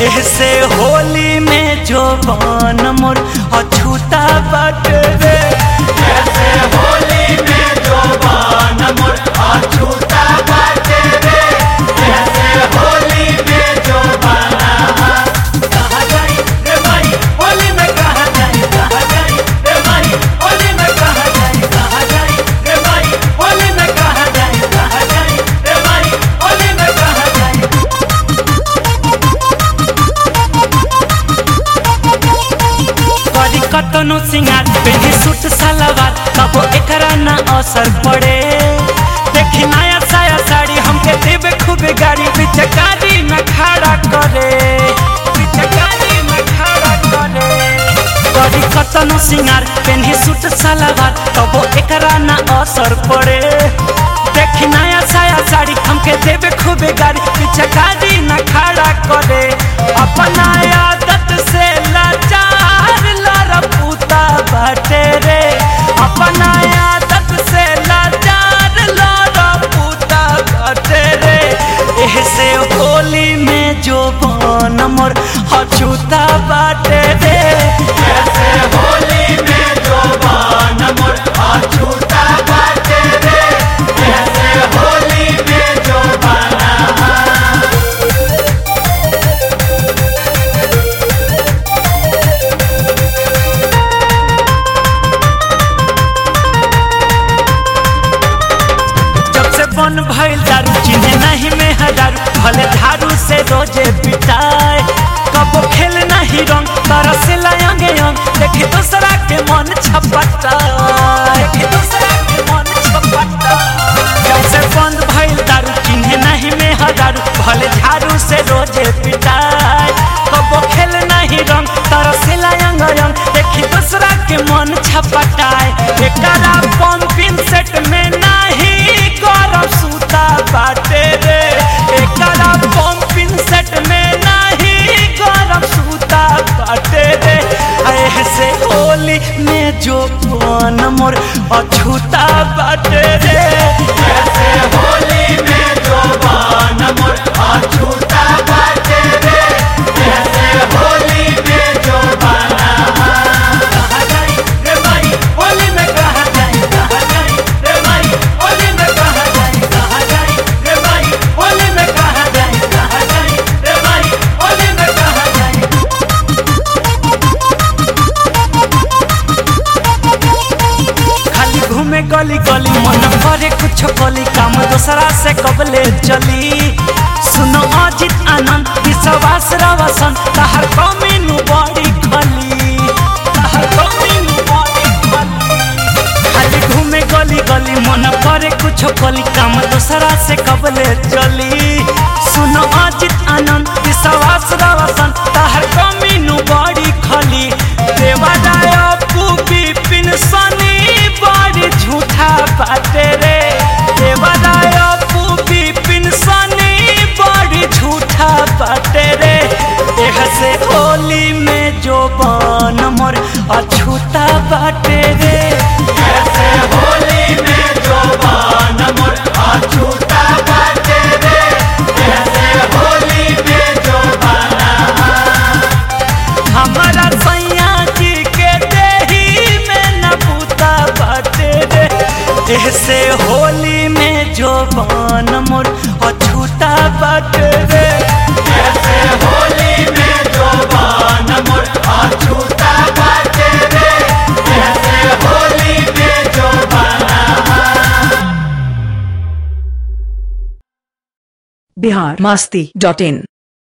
एहसे होली में जो बन मोर अछूता बट रे ऐसे होली में जो बान मोर अछूता बाटे रे ऐसे होली में जो बाना कहा जाई रे भाई होली में कहा जाई कहा जाई रे भाई होली में कहा जाई कहा जाई रे भाई होली में कहा जाई कहा जाई रे भाई होली में कहा जाई करी कतनो सिंगार पेनी सूट सलवार तब एकरा ना असर पड़े देखी नया साया साड़ी हमके देवे खूब गाड़ी पिचकारी में खड़ा करे पिचकारी में खड़ा करे करी कतनो सिंगार पेनी सूट सलवार तब एकरा ना असर पड़े देखी नया साया साड़ी हमके देवे खूब गाड़ी पिचकारी न खड़ा करे अपना आदत से लाचार लारा पूता बाटे रे अपना आदत से लाचार लारा पूता बाटे रे एहसे होली में जो बन मोर हछूता बाटे रे ऐसे होली में जो बान मोर अछूता बाटे रे ऐसे होली में जो बाना जब से बन भइल दारू चिन्हे नहीं में हजारू भले धारू से रोजे पिटाए कबो खेल नहीं रंग तरस लायंगे अंग देखी दूसरा के मन छपटाए देखी दूसरा के मन छपटाए जब से बंद भइल दारू चिन्हे नहीं में हजारू भले झाड़ू से रोजे पिटाए कबो खेल नहीं रंग तरस लायंग अंग देखी दूसरा के मन छपटाए एकरा पंपिंग सेट में नहीं गरम सूता बाटे रे एकरा पंपिंग सेट में नहीं गरम सूता बाटे रे ऐसे होली में जो कौन मोर अछूता बाटे रे ऐसे होली में जो बान मोर अछूता बाटे रे ऐसे होली में जो बाना कहा जाई रे भाई होली में कहा जाई कहा जाई रे भाई होली में कहा जाई कहा जाई रे भाई होली में कहा जाई कहा जाई रे भाई होली में कहा जाई खाली घूमे गली गली मन करे कुछ गली काम दूसरा से कबले चली सुनो अजित आनंद विश्वास रवसन तहर कमीनू बड़ी खली तहर कमीनू बड़ी खली खाली घूमे गली गली मन करे कुछ गली काम दूसरा से कबले चली सुनो अजित आनंद विश्वास रवसन तहर कमीनू बड़ी खली देवादाय अपू विपिन सनी बड़ी झूठा बाटे रे देवादाय अपू विपिन सनी बड़ी झूठा बाटे रे एह से होली में जो बन मोर अछूता बाटे रे ऐसे होली में जो बान मोर अछूता बाटे रे ऐसे होली में जो बाना हमारा सैया जी के देही में न पूता बाटे रे ऐसे होली में जो बन मोर अछूता बाटे रे ऐसे होली में जो बान मोर अछूता बाटे रे ऐसे होली में जो बाना बिहार मास्ती डॉट इन